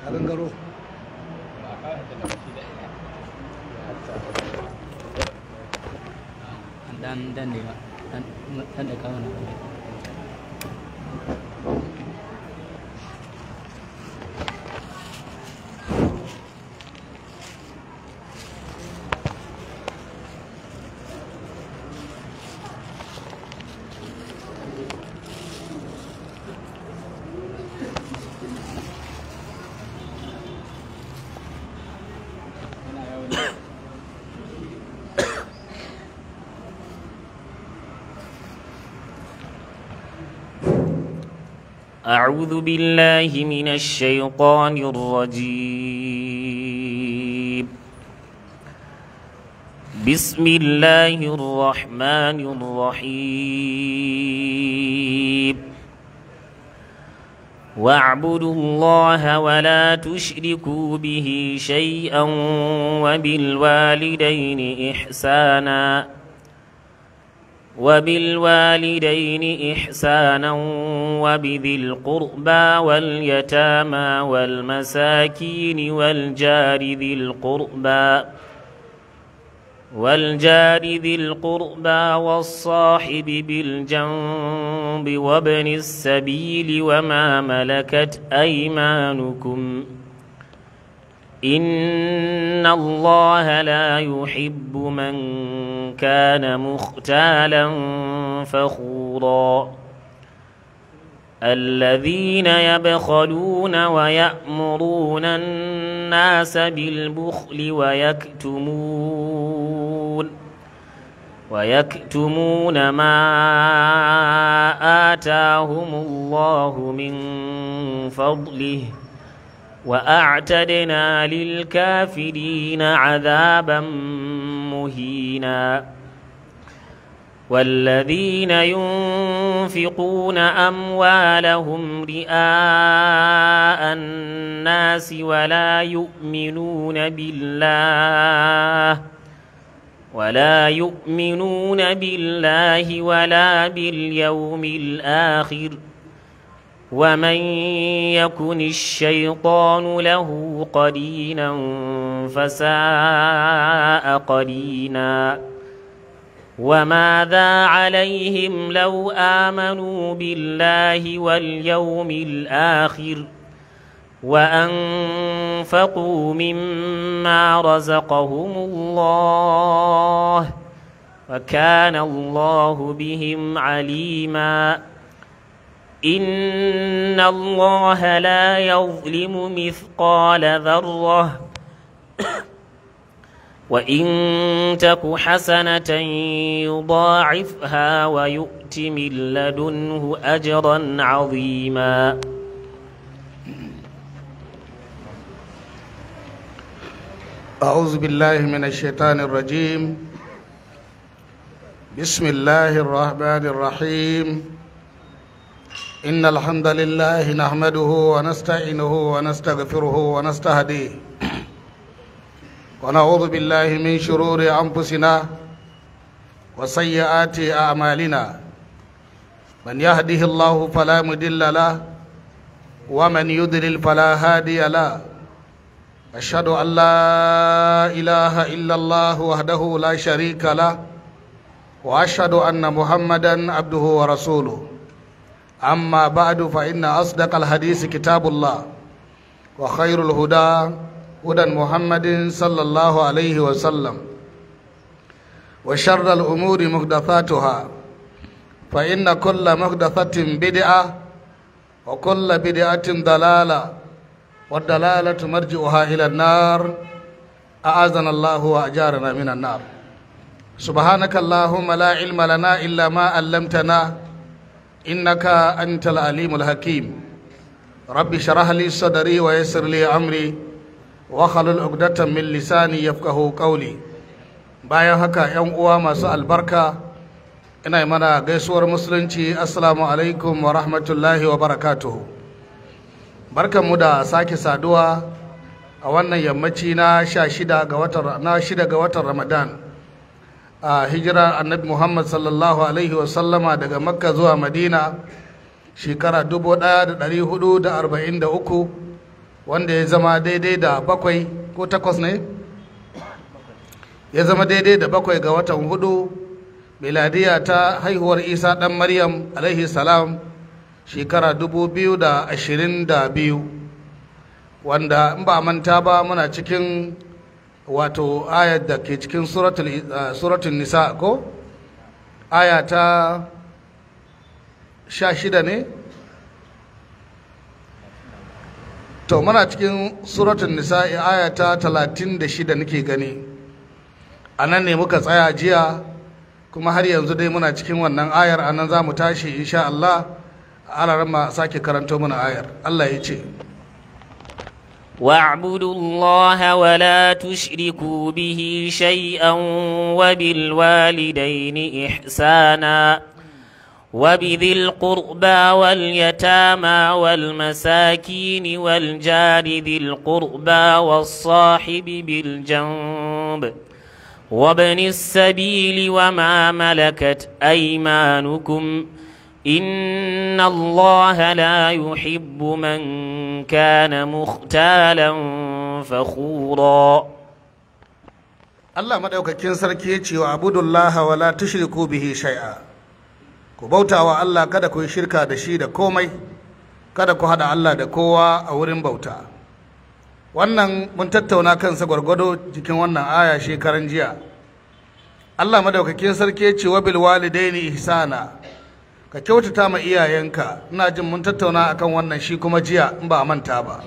a gangaro dan dan ne ba dan dan da kawo na أعوذ بالله من الشيطان الرجيم بسم الله الرحمن الرحيم واعبدوا الله ولا تشركوا به شيئا وبالوالدين إحساناً وبالوالدين إحسانا وبذي القربى واليتامى والمساكين والجار ذي القربى والجار ذي القربى والصاحب بالجنب وابن السبيل وما ملكت أيمانكم إن الله لا يحب من كان مختالا فخورا الذين يبخلون ويأمرون الناس بالبخل ويكتمون ويكتمون ما آتاهم الله من فضله وأعتدنا للكافرين عذابا مهينا والذين ينفقون أموالهم رئاء الناس ولا يؤمنون بالله ولا يؤمنون بالله ولا باليوم الآخر ومن يكن الشيطان له قرينا فساء قرينا وماذا عليهم لو آمنوا بالله واليوم الآخر وأنفقوا مما رزقهم الله وكان الله بهم عليماً إن الله لا يظلم مثقال ذرة وإن تك حسنة يضاعفها ويؤت من لدنه أجرا عظيما أعوذ بالله من الشيطان الرجيم بسم الله الرحمن الرحيم إن الحمد لله نحمده ونستعينه ونستغفره ونستهديه ونعوذ بالله من شرور أنفسنا وسيئات أعمالنا من يهده الله فلا مضل له ومن يضلل فلا هادي له أشهد أن لا إله إلا الله وحده لا شريك له وأشهد أن محمدا عبده ورسوله أما بعد فإن أصدق الحديث كتاب الله وخير الهدى هدى محمد صلى الله عليه وسلم وشر الأمور محدثاتها فإن كل محدثة بدعة وكل بدعة ضلالة والدلالة مرجعها إلى النار أعاذنا الله وأجارنا من النار سبحانك اللهم لا علم لنا إلا ما علمتنا إنك أنت العليم الحكيم رب شرح لي صدري ويسر لي أمري وخلل عقدة من لساني يفقه قولي bayan haka ‘yan uwa masu albarka ina mana gaisuwar musulunci assalamu alaikum wa rahmatullahi wa barakatuhu barkanmu da sake saduwa a wannan yammaci na shida ga watan na shida ga watan ramadan a hijira annabi muhammad sallallahu alaihi wasallama daga makka zuwa madina shekara 1443 wanda ya zama daidai da bakwai ko takwas ne ya zama daidai da bakwai ga watan hudu miladiya ta haihuwar isa ɗan maryam alaihi salam shekara dubu biyu da ashirin da biyu wanda in ba manta ba muna cikin wato ayat da ke cikin suratul nisa ko aya ta sha shida ne to muna cikin suratul nisa aya ta talatin da shida nake gani a nan ne muka tsaya jiya kuma har yanzu dai muna cikin wannan ayar a nan za mu tashi insha Allah a sake karanto mana ayar Allah ya ce واعبدوا الله ولا تشركوا به شيئا وبالوالدين إحسانا وبذي القربى واليتامى والمساكين والجار ذي القربى والصاحب بالجنب وابن السبيل وما ملكت أيمانكم إن الله لا يحب من كان مختالا فخورا Allah maɗaukakin sarki ya ce wa abudullaha wa la tushriku bihi shay'a ku bauta wa Allah kada ku yi shirka da shi da komai kada ku haɗa Allah da kowa a wurin bauta wannan mun tattauna kansa gwargwado cikin wannan aya shekaran jiya Allah maɗaukakin sarki ya ce wa bil walidaini ihsana ka kyautata ma iyayenka ina jin mun tattauna akan wannan shi kuma jiya in ba a manta ba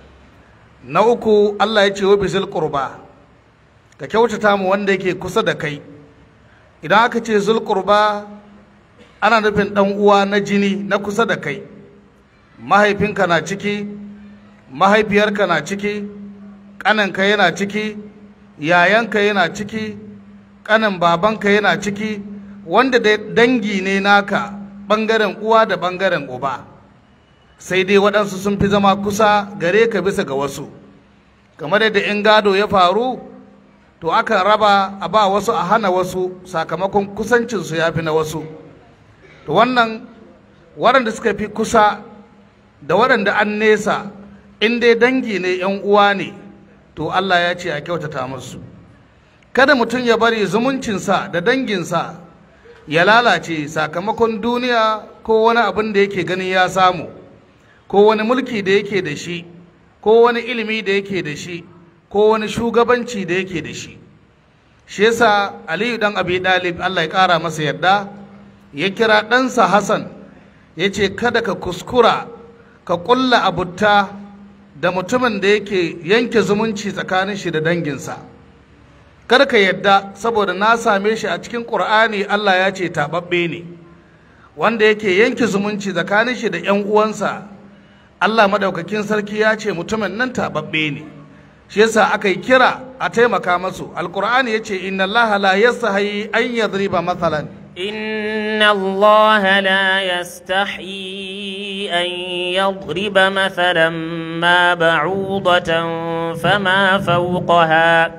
na uku Allah ya ce wa bizil qurba ka kyautata mu wanda yake kusa da kai idan aka ce zul qurba ana nufin dan uwa na jini na kusa da kai mahaifinka na ciki mahaifiyarka na ciki ƙaninka yana ciki yayanka yana ciki ƙanin babanka yana ciki wanda dangi ne naka ɓangaren uwa da ɓangaren uba sai dai waɗansu sun fi zama kusa gare ka bisa ga wasu kamar yadda in gado ya faru to aka raba a ba wasu a hana wasu sakamakon kusancinsu ya fi na wasu to wannan waɗanda suka fi kusa da waɗanda an nesa in dai dangi ne ‘yan uwa ne to Allah ya ce a kyautata musu kada mutum ya bari zumuncinsa da danginsa ya lalace sakamakon duniya ko wani abin da yake ganin ya samu ko wani mulki da yake da shi ko wani ilimi da yake da shi ko wani shugabanci da yake da shi shi yasa aliyu dan abi dalib Allah ya kara masa yadda ya kira ɗansa hassan ya ce kada ka kuskura ka ƙulla abutta da mutumin da yake yanke zumunci tsakanin shi da danginsa kada ka yadda saboda na same shi a cikin ƙur'ani Allah ya ce taɓaɓɓe ne wanda yake yanke zumunci tsakanin shi da 'yan uwansa Allah madaukakin sarki ya ce mutumin nan taɓaɓɓe ne shi yasa aka yi kira a taimaka masu alƙur'ani ya ce inna Allah la yastahi an yadriba mathalan إن الله لا يستحيي أن يضرب مثلا ما بعوضة فما فوقها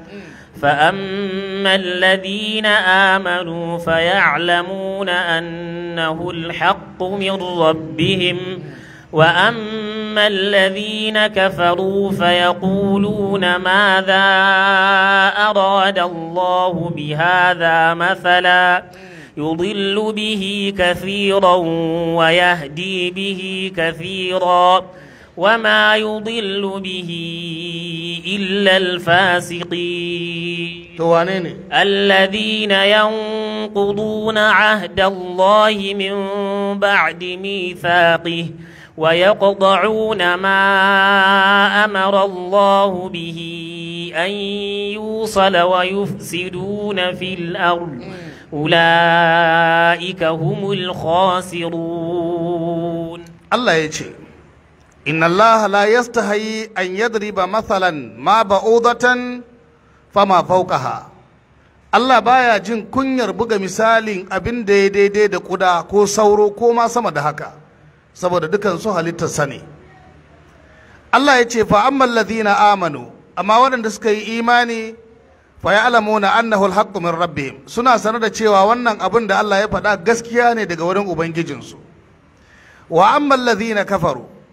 فأما الذين آمنوا فيعلمون أنه الحق من ربهم وأما الذين كفروا فيقولون ماذا أراد الله بهذا مثلا يضل به كثيرا ويهدي به كثيرا وما يضل به إلا الفاسقين توانيني الذين ينقضون عهد الله من بعد ميثاقه ويقطعون ما أمر الله به أن يوصل ويفسدون في الأرض أولئك هم الخاسرون Allah ya ce inna Allah la yastahi an yadriba mathalan ma ba'udatan fama fawqaha Allah baya jin kunyar buga misalin abin da ya daidai da kuda ko sauro ko ma sama da haka saboda dukan su halittarsa ne Allah ya ce fa ammal ladhina amanu amma waɗanda suka yi imani fa ya'lamuna annahu alhaqqu min rabbihim suna sanar da cewa wannan abin da Allah ya faɗa gaskiya ne daga wurin ubangijinsu wa ammal ladhina kafaru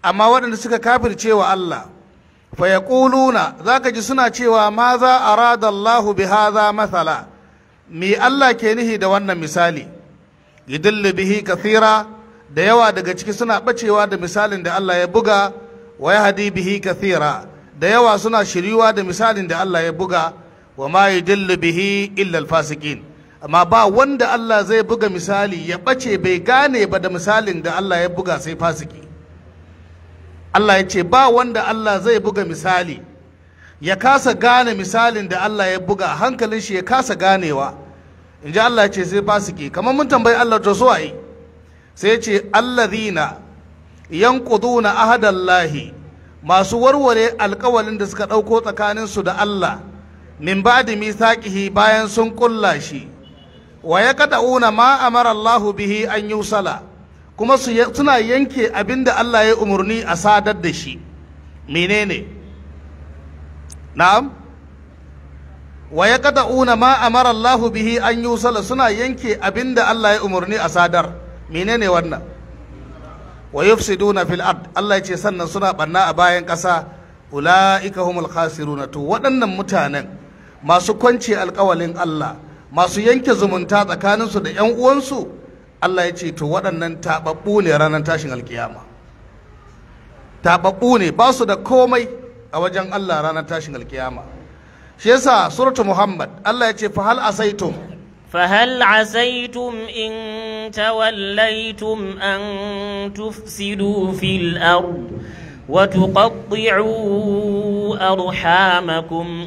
amma waɗanda suka kafirce wa Allah fa yaquluna zaka ji suna cewa ma za arada Allahu bi hadha mathala me Allah ke nihi da wannan misali yudillu bihi kathira da yawa daga ciki suna bacewa da misalin da Allah ya buga wa yahdi bihi kathira da yawa suna shiriwa da misalin da Allah ya buga wa ma yudillu bihi illa alfasiqin amma ba wanda Allah zai buga misali ya bace bai gane ba da misalin da Allah ya buga sai fasiki Allah ya ce ba wanda Allah zai buga misali ya kasa gane misalin da Allah ya buga hankalin shi ya kasa ganewa in ji Allah ya ce sai fasiki kamar mun tambayi Allah to so ai sai ya ce allazina yanquduna ahadallahi masu warware alkawalin da suka ɗauko tsakaninsu da Allah min ba'di mithaqihi bayan sun kulla shi wa yaqda'una ma amara Allahu bihi an yusala kuma suna yanke abinda Allah ya umarni a sadar da shi menene na'am wa yaqta'una ma amara Allahu bihi an yusala suna yanke abinda Allah ya umarni a sadar menene wannan wa yufsiduna fil ard Allah ya ce sannan suna banna a bayan ƙasa ulaika humul khasiruna to waɗannan mutanen masu kwance alƙawalin Allah masu yanke zumunta tsakaninsu da 'yan uwansu Allah ya ce to waɗannan taɓaɓɓu ne ranar tashin alkiyama taɓaɓɓu ne ba su da komai a wajen Allah ranar tashin alkiyama shi yasa suratu Muhammad Allah ya ce fa hal asaitum فهل عسيتم إن توليتم أن تفسدوا في الأرض وتقطعوا أرحامكم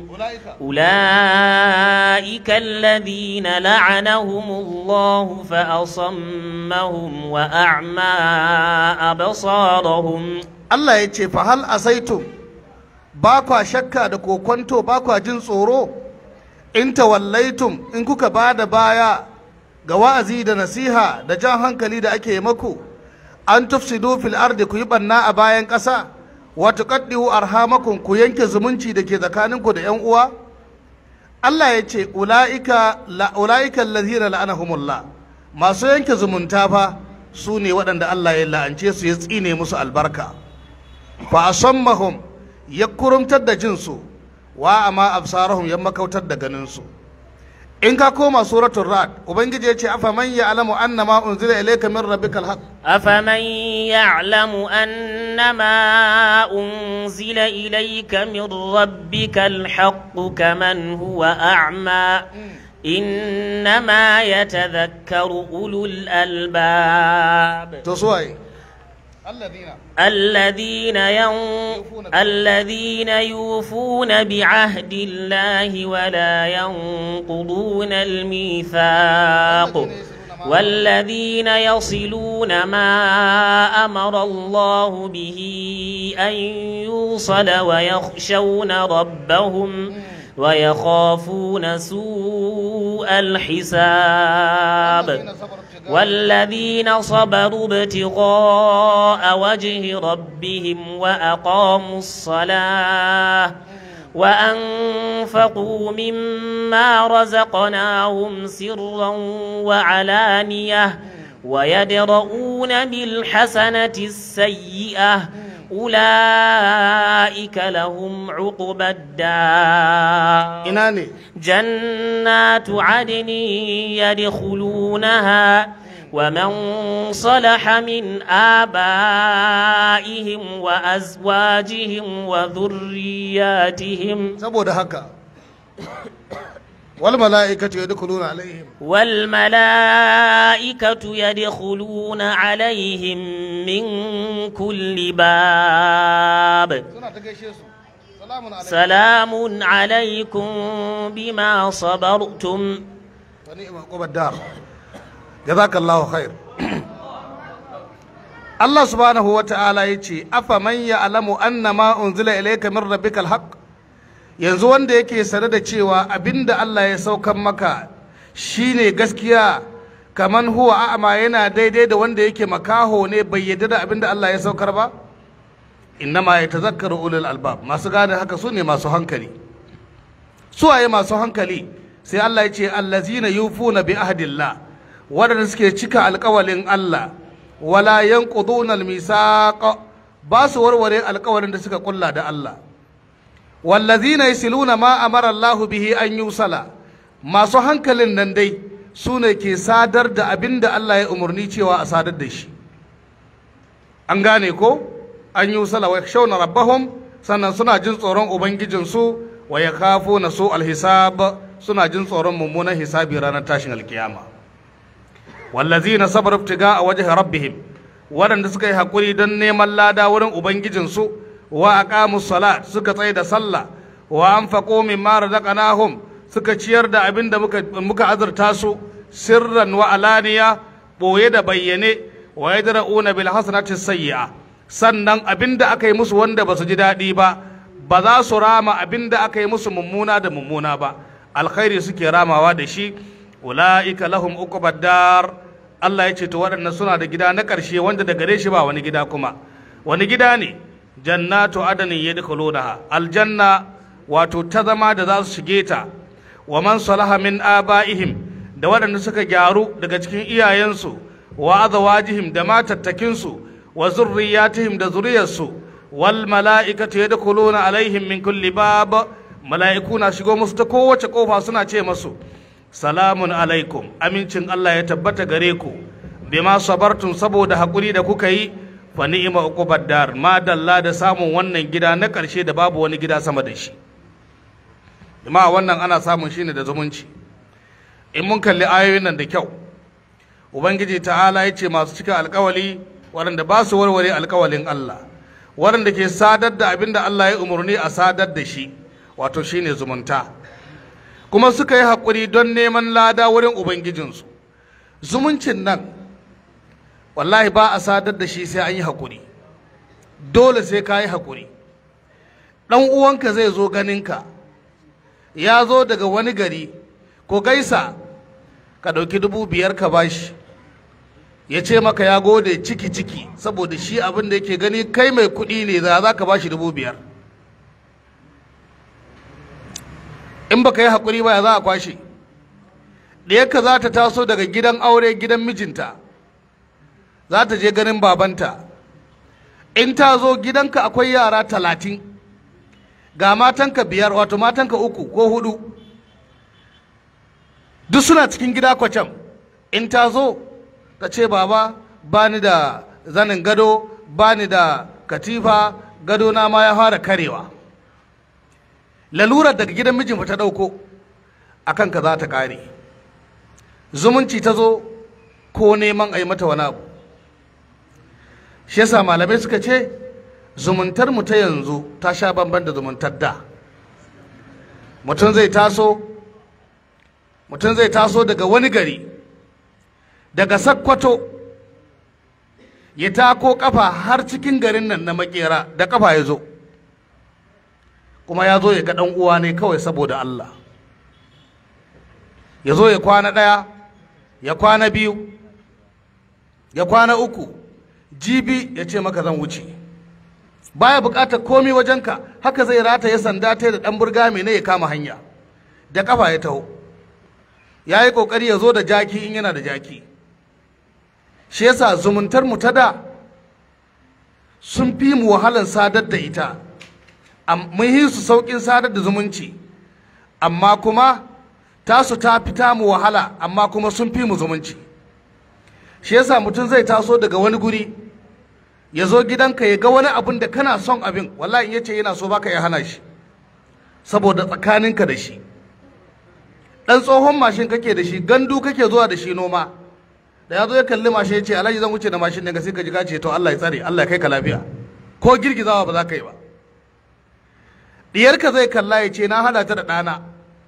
أولئك الذين لعنهم الله فأصمهم وأعمى أبصارهم Allah ya ce fa hal asaitum ba kwa shakka da kokwanto ba kwa jin tsoro in tawallaitum in kuka ba da baya ga wa'azi da nasiha da jan hankali da ake maku an tufsidu fil ardi ku yi banna a bayan ƙasa wa tuqaddiu arhamakum ku yanke zumunci da ke tsakaninku da yan uwa Allah ya ce ulaika la ulaika allazina la'anahumullah masu yanke zumunta fa su ne waɗanda Allah ya la'ance su ya tsine musu albarka fa asammahum ya kurumtar da jinsu wa amma absarahum ya makautar da ganinsu in ka koma suratul rad ubangiji ya ce afa man ya'lamu annama unzila ilayka min rabbikal haqq أفمن يعلم أنما أنزل إليك من ربك الحق كمن هو أعمى إنما يتذكر أولو الألباب to suwaye alladhina الذين ين... الذين يوفون بعهد الله ولا ينقضون الميثاق والذين يصلون ما أمر الله به أن يوصل ويخشون ربهم ويخافون سوء الحساب والذين صبروا ابتغاء وجه ربهم وأقاموا الصلاة وأنفقوا مما رزقناهم سرا وعلانية ويدرؤون بالحسنة السيئة أولئك لهم عقبى الدار ina ne جنات عدن يدخلونها ومن صلح من آبائهم وأزواجهم وذرياتهم saboda haka wal mala'ikatu yadkhuluna alaihim والملائكة يدخلون عليهم من كل باب suna ta gaishe su salamun alaikum سلام عليكم بما صبرتم wa ni'ma uqbad dar jazakallahu khair Allah subhanahu wa ta'ala yace afa man ya'lamu annama unzila ilayka min rabbikal haqq yanzu wanda yake sane da cewa abinda Allah ya saukan maka shine gaskiya kaman huwa a'ma yana daidai da wanda yake makaho ne bai yadda da abinda Allah ya saukar ba innama yatazakkaru ulul albab masu gane haka su ne masu hankali suwaye masu hankali sai Allah ya ce allazina yufuna bi ahdillah waɗanda suke cika alƙawalin Allah wala yanquduna almisaq ba su warware alkawarin da suka kulla da Allah wallazina yasiluna ma amara Allah bihi an yusala masu hankalin nan dai su ne ke sadar da abin da Allah ya umarni cewa a sadar da shi an gane ko an yusala wa shauna rabbahum sannan suna jin tsoron ubangijinsu wa ya kafo na so alhisab suna jin tsoron mummunan hisabi ranar tashin alkiyama wallazina sabar ibtiga a wajen rabbihim waɗanda suka yi haƙuri don neman lada wurin ubangijinsu wa aqamu salat suka tsaye da sallah wa anfaqu mimma razaqnahum suka ciyar da abin da muka muka azurta su sirran wa alaniya boye da bayyane wa yadra'una bil hasanati sayyi'a sannan abin da aka yi musu wanda ba su ji daɗi ba ba za su rama abin da aka yi musu mummuna da mummuna ba alkhairi suke ramawa da shi ula'ika lahum uqbad dar Allah ya ce to waɗannan suna da gida na ƙarshe wanda da gare shi ba wani gida kuma wani gida ne jannatu adanin yadkhulunaha aljanna wato ta zama da za su shige ta wa man salaha min abaihim da waɗanda suka gyaru daga cikin iyayensu wa azwajihim da matattakinsu wa zurriyatihim da zuriyarsu wal mala'ikatu yadkhuluna alaihim min kulli bab mala'iku na shigo musu ta kowace kofa suna ce masu salamun alaikum amincin Allah ya tabbata gare ku bima sabartum saboda hakuri da kuka yi fa ni'ma uqubad dar ma dalla da samun wannan gida na ƙarshe da babu wani gida sama da shi amma wannan ana samun shi ne da zumunci in mun kalli ayoyin nan da kyau ubangiji ta'ala ya ce masu cika alkawali waɗanda ba su warware alkawalin Allah waɗanda ke sadar da abin da Allah ya umarni a sadar da shi wato shine zumunta kuma suka yi haƙuri don neman lada wurin ubangijinsu zumuncin nan wallahi ba a sadar da shi sai an yi haƙuri dole sai ka yi haƙuri ɗan uwanka zai zo ganinka ya zo daga wani gari ko gaisa ka ɗauki dubu biyar ka bashi ya ce maka ya gode ciki ciki saboda shi abin da yake gani kai mai kuɗi ne za ka bashi dubu biyar in baka yi haƙuri ba ya za a kwashe ɗiyarka za ta taso daga gidan aure gidan mijinta za ta je ganin babanta in ta zo gidanka akwai yara talatin ga matanka biyar wato matanka uku ko hudu duk suna cikin gida kwacam in ta zo ta ce baba ba ni da zanin gado ba ni da katifa gado na ma ya fara karewa lalurar daga gidan mijin ta ɗauko a kanka za ta ƙare zumunci ta zo ko neman a yi mata wani abu shi yasa malamai suka ce zumuntar mu ta yanzu ta sha bamban da zumuntar da mutum zai taso mutum zai taso daga wani gari daga sakkwato ya tako kafa har cikin garin nan na makera da kafa ya zo kuma ya zo ya ga ɗan uwa ne kawai saboda Allah ya zo ya kwana ɗaya ya kwana biyu ya kwana uku jibi ya ce maka zan wuce baya buƙatar komi wajenka haka zai rata ya sanda ta da ɗan burga mai ne ya kama hanya da ƙafa ya taho ya yi ƙoƙari ya zo da jaki in yana da jaki shi yasa zumuntar mu ta da sun fi mu wahalar sadar da ita mun yi su sauƙin sadar da zumunci amma kuma tasu ta fita mu wahala amma kuma sun fi mu zumunci shi yasa mutum zai taso daga wani guri ya zo gidanka ya ga wani abin da kana son abin wallahi in yace yana so baka ya hana shi saboda tsakaninka da shi dan tsohon mashin kake da shi gandu kake zuwa da shi noma da ya zo ya kalli mashin ya ce alhaji zan wuce da mashin daga sai ka ji ka ce to Allah ya tsare Allah ya kai ka lafiya ko girgizawa ba za ka yi ba diyarka zai kalla ya ce na hada ta da ɗana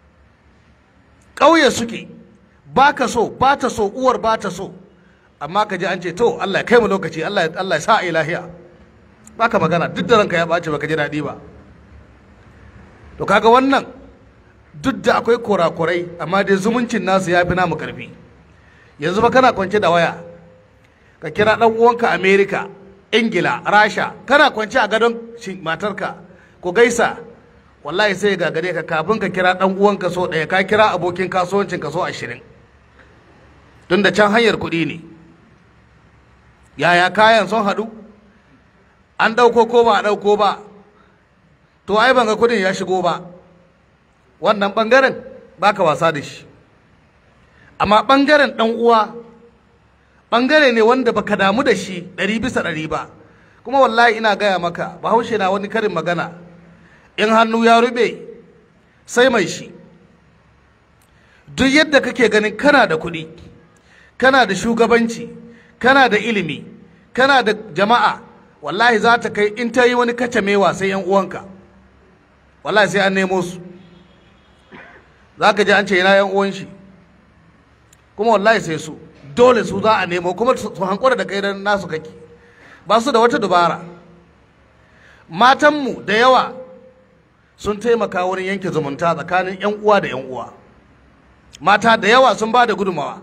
ƙauye suke ba ka so ba ta so uwar ba ta so amma ka ji an ce to Allah ya kai mu lokaci Allah ya Allah ya sa a lahiya ba ka magana duk da ranka ya ɓace ba ka ji daɗi ba to kaga wannan duk da akwai kurakurai amma dai zumuncin nasu ya fi namu karfi yanzu ba kana kwance da waya ka kira ɗan uwanka Amerika Ingila Rasha kana kwance a gadon matarka ku gaisa wallahi sai ga gare ka kafin ka kira dan uwanka so ɗaya ka kira abokin kasuwancin ka so ashirin tun da can hanyar kuɗi ne yaya kayan sun haɗu an ɗauko ko ba a ɗauko ba to ai ban ga kudin ya shigo ba wannan ɓangaren baka wasa da shi amma ɓangaren ɗan uwa ɓangare ne wanda baka damu da shi ɗari bisa ɗari ba kuma wallahi ina gaya maka bahaushe na wani karin magana in hannu ya rube sai mai shi duk yadda kake ganin kana da kuɗi kana da shugabanci kana da ilimi kana da jama'a wallahi za ta kai in ta yi wani kacamewa sai yan uwanka wallahi sai an nemo su za ka ji an ce yana yan uwan shi kuma wallahi sai su dole su za a nemo kuma su hankura da kai dan nasu kake ba su da wata dubara matanmu da yawa sun taimaka wurin yanke zumunta tsakanin 'yan uwa da 'yan uwa mata da yawa sun ba da gudumawa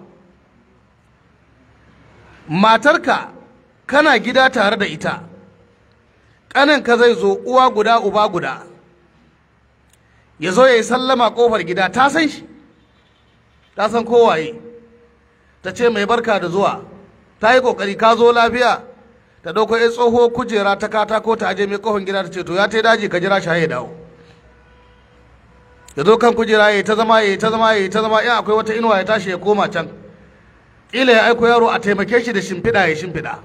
matarka kana gida tare da ita ƙaninka zai zo uwa guda uba guda ya zo ya yi sallama ƙofar gida ta san shi ta san kowaye ta ce mai barka da zuwa ta yi ƙoƙari ka zo lafiya ta ɗauko ya tsoho kujera ta katako ta aje mai ƙofar gida ta ce to ya ta daji ka jira shi ya dawo ya zo kan kujera ya ta zama ya ta zama ya ta zama in akwai wata inuwa ya tashi ya koma can ƙila ya aiko yaro a taimake shi da shimfiɗa ya shimfiɗa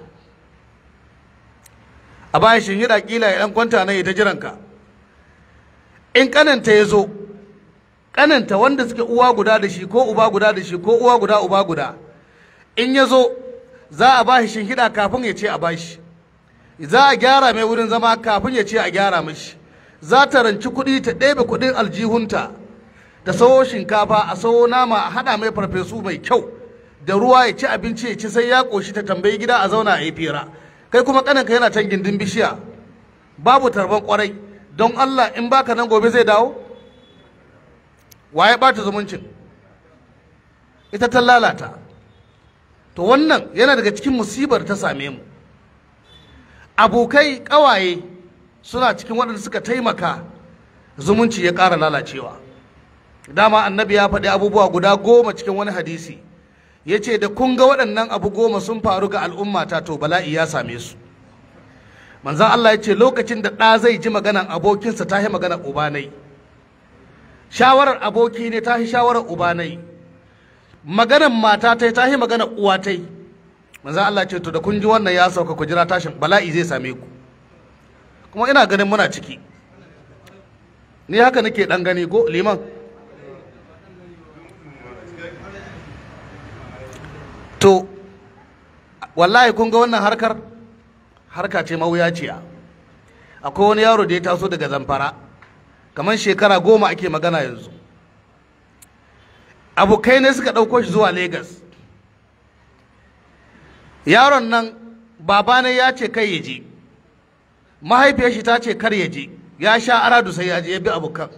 a baya shinhiɗa ƙila ya ɗan kwanta na ya ta jiranka in ƙananta ya zo ƙananta wanda suke uwa guda da shi ko uba guda da shi ko uwa guda uba guda in ya zo za a ba shi shinhiɗa kafin ya ce a ba shi za a gyara mai wurin zama kafin ya ce a gyara mashi za ta ranci kuɗi ta ɗebe kuɗin aljihunta ta sawo shinkafa a sawo nama a haɗa mai farfesu mai kyau da ruwa ya ci abinci ya ci sai ya ƙoshi ta tambayi gida a zauna a yi fira kai kuma ƙaninka yana can gindin bishiya babu tarban ƙwarai don Allah in baka nan gobe zai dawo waye ɓata zumuncin ita ta lalata to wannan yana daga cikin musibar ta same mu abokai ƙawaye suna cikin waɗanda suka taimaka zumunci ya ƙara lalacewa dama annabi ya faɗi abubuwa guda goma cikin wani hadisi ya ce da kun ga waɗannan abu goma sun faru ga al'ummata to bala'i ya same su manzan Allah ya ce lokacin da ɗa zai ji maganan abokinsa ta yi maganar ubanai shawarar aboki ne ta yi shawarar ubanai maganar mata ta ta yi maganar uwa ta manzan Allah ce to da kun ji wannan ya sauka ku jira tashin bala'i zai same ku kuma ina ganin muna ciki ni haka nake dan gani ko liman to wallahi kun ga wannan harkar harka ce mawuyaciya akwai wani yaro da ya taso daga zamfara kamar shekara goma ake magana yanzu abokai ne suka ɗauko shi zuwa Legas. yaron nan baba ne ya ce kai ya je mahaifiyar shi ta ce kar ya je ya sha aradu sai ya je ya bi abokan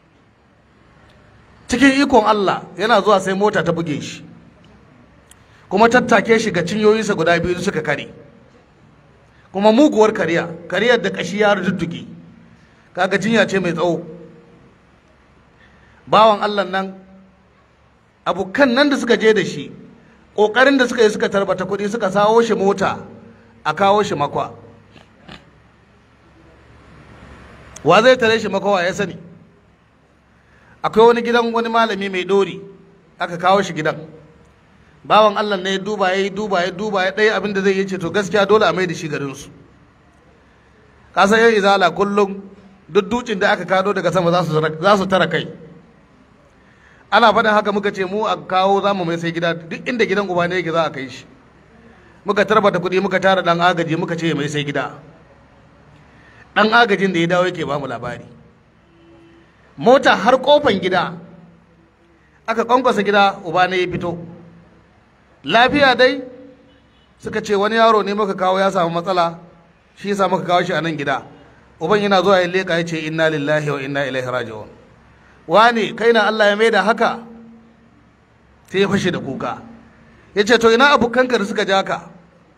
cikin ikon Allah yana zuwa sai mota ta buge shi kuma tattake shi ga cinyoyinsa guda biyu suka kare kuma muguwar kariya kariyar da kashi ya rududduge kaga jinya ce mai tsawo bawan Allah nan abokan nan da suka je da shi ƙoƙarin da suka yi suka tarbata kuɗi suka sawo shi mota a kawo shi makwa wa zai tare shi makawa ya sani akwai wani gidan wani malami mai ɗori aka kawo shi gidan bawan allah ne ya duba ya yi duba ya duba ya ɗaya abin da zai yi ce to gaskiya dole a mai da shi garinsu kasan yan izala kullum duk dukin da aka kado daga sama za su tara kai ana faɗin haka muka ce mu a kawo za mu mai sai gida duk inda gidan uba ne yake za a kai shi muka tarbata kuɗi muka tara ɗan agaji muka ce mai sai gida ɗan agajin da ya dawo yake ba mu labari mota har kofan gida aka kwankwasa gida uba ne ya fito lafiya dai suka ce wani yaro ne muka kawo ya samu matsala shi yasa muka kawo shi a nan gida uban yana zuwa ya leƙa ya ce inna lillahi wa inna ilaihi raji'un wani kai na Allah ya maida haka sai ya fashe da kuka ya ce to ina abokanka da suka ja ka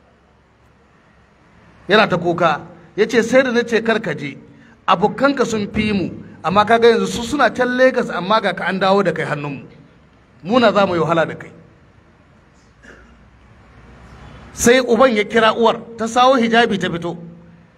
yana ta kuka ya ce sai da na ce karka je abokanka sun fi mu amma kaga yanzu su suna can Legas amma ga ka an dawo da kai hannunmu muna za mu yi wahala da kai sai uban ya kira uwar ta sawo hijabi ta fito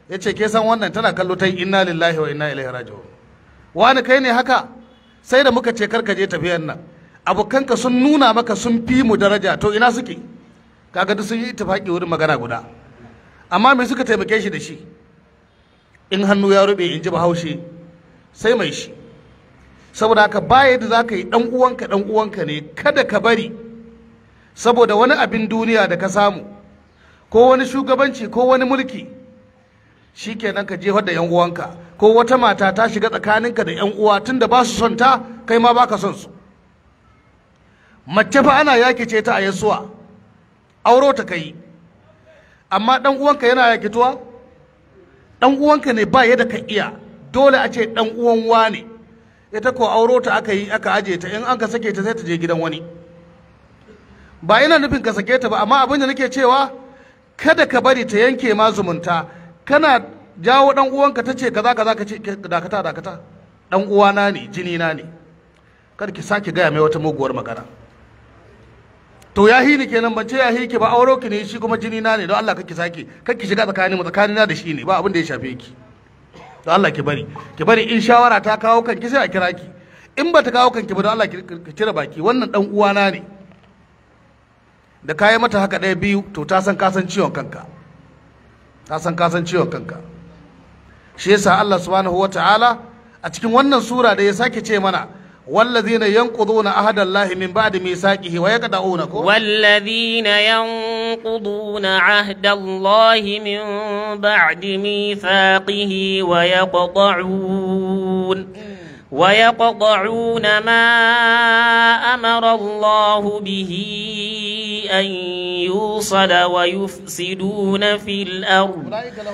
ya ce ke san wannan tana kallo ta yi inna lillahi wa inna ilaihi raji'un wani kai ne haka sai da muka ce karka je tafiyan nan abokanka sun nuna maka sun fi mu daraja to ina suke kaga duk sun yi ittifaki wurin magana guda amma me suka taimake shi da shi in hannu ya rube in ji bahaushe sai mai shi saboda haka baya da za ka yi dan uwanka dan uwanka ne kada ka bari saboda wani abin duniya da ka samu ko wani shugabanci ko wani mulki shikenan ka jefar da yan uwanka ko wata mata ta shiga tsakaninka da yan uwa tunda ba su son ta kai ma baka son su mace fa ana yaki ce ta a yasuwa auro ta kai amma dan uwanka yana yakituwa dan uwanka ne ba yadda ka iya dole a ce dan uwan wane ita ko auro ta aka yi aka aje ta in an ka sake ta sai ta je gidan wani ba ina nufin ka sake ta ba amma abin da nake cewa kada ka bari ta yanke ma zumunta kana jawo dan uwanka ta ce kaza kaza ka ce dakata dakata dan uwana ne jini na ne kada ki sake gaya mai wata muguwar magana to ya hi ni kenan ban ce ya hi ki ba auro ki ne shi kuma jini na ne don Allah kake sake kake shiga tsakanin mu tsakanina da shi ne ba abin da ya shafe ki don Allah ki bari ki bari in shawara ta kawo kanki sai a kira ki in ba ta kawo kanki ba don Allah ki cire baki wannan dan uwana ne da kayi mata haka ɗaya biyu to ta san kasan ciwon kanka ta san kasan ciwon kanka shi yasa Allah subhanahu wata'ala a cikin wannan sura da ya sake ce mana والذين ينقضون عهد الله من بعد ميثاقه ويقطعون والذين ينقضون عهد الله من بعد ميثاقه ويقطعون ويقطعون ما أمر الله به أن يوصل ويفسدون في الأرض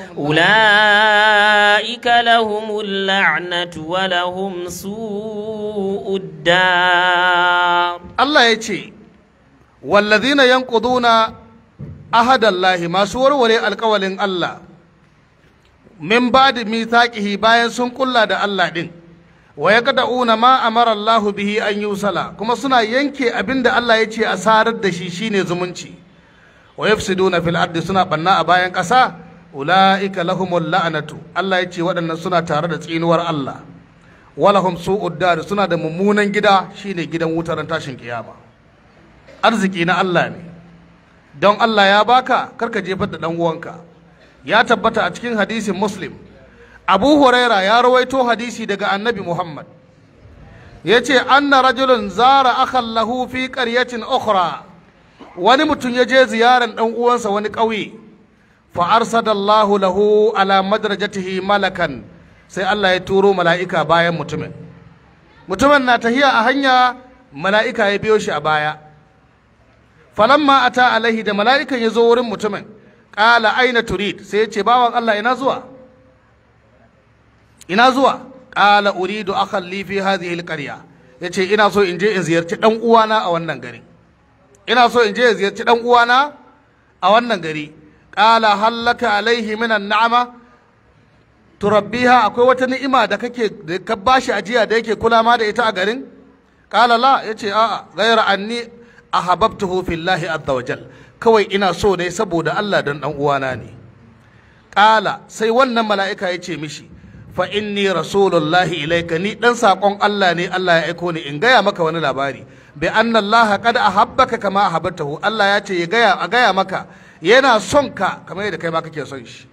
أولئك لهم اللعنة ولهم سوء الدار الله يتي والذين ينقضون عهد الله ما سور ولي القول الله من بعد ميثاقه باين سن كلا da Allah din wa yaqda'una ma amara Allahu bihi an yusala kuma suna yanke abinda Allah ya ce a sarar da shi shine zumunci wa yafsiduna fil ardi suna banna a bayan ƙasa ulaika lahumul la'natu Allah ya ce waɗannan suna tare da tsinuwar Allah walahum su'ud dar suna da mummunan gida shine gidan wutar tashin kiyama arziki na Allah ne don Allah ya baka karka jefar da dan uwanka ya tabbata a cikin hadisin muslim abu huraira ya rawaito hadisi daga annabi muhammad ya ce anna rajulun zara akhan lahu fi qaryatin ukhra wani mutum ya je ziyaran dan uwansa wani ƙauye fa arsadallahu lahu ala madrajatihi malakan sai Allah ya turo mala'ika bayan mutumin mutumin na tahiya a hanya mala'ika ya biyo shi a baya falamma ata alaihi da mala'ikan ya zo wurin mutumin ƙala aina turid sai ya ce bawan Allah ina zuwa ina zuwa ƙala uridu akhan li fi hadhihi alqarya yace ina so in je in ziyarci dan uwana a wannan gari ina so in je in ziyarci dan uwana a wannan gari ƙala hallaka alaihi minan na'ama turabbiha akwai wata ni'ima da kake da ka bashi ajiya da yake kula ma da ita a garin ƙala la yace a'a ghayra anni ahabbtuhu fillahi azza wajal kawai ina so dai saboda Allah dan dan uwana ne ƙala sai wannan mala'ika ya ce mishi fa inni rasulullahi ilaika ni dan sakon Allah ne Allah ya aiko ni in gaya maka wani labari bi anna Allah qad ahabbaka kama ahabbtahu Allah ya ce ya gaya a gaya maka yana son ka kamar yadda kai ma kake son shi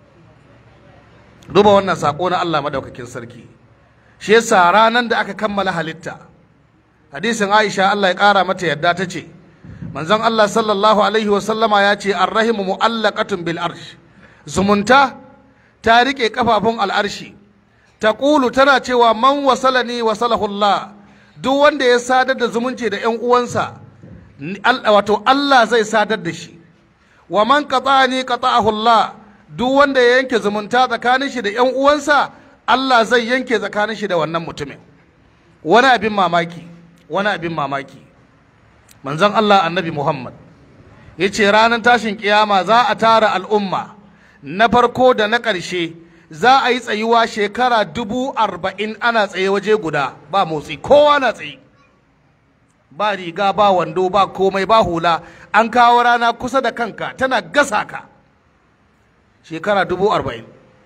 duba wannan sako na Allah madaukakin sarki shi yasa ranan da aka kammala halitta hadisin Aisha Allah ya kara mata yadda ta ce manzon Allah sallallahu alaihi wa sallama ya ce arrahimu mu'allaqatun bil arsh zumunta ta riƙe kafafun al'arshi ta ƙulu tana cewa man wasalani wasalahullah duk wanda ya sadar da zumunci da ‘yan uwansa wato Allah zai sadar da shi wa man qata'ani qata'ahullah duk wanda ya yanke zumunta tsakanin shi da ‘yan uwansa Allah zai yanke tsakanin shi da wannan mutumin wani abin mamaki wani abin mamaki manzon Allah annabi Muhammad ya ce ranar tashin kiyama za a tara al'umma na farko da na ƙarshe za a yi tsayuwa shekara dubu arba'in ana tsaye waje guda ba motsi kowa na tsaye ba riga ba wando ba komai ba hula an kawo rana kusa da kanka tana gasa ka shekara dubu arba'in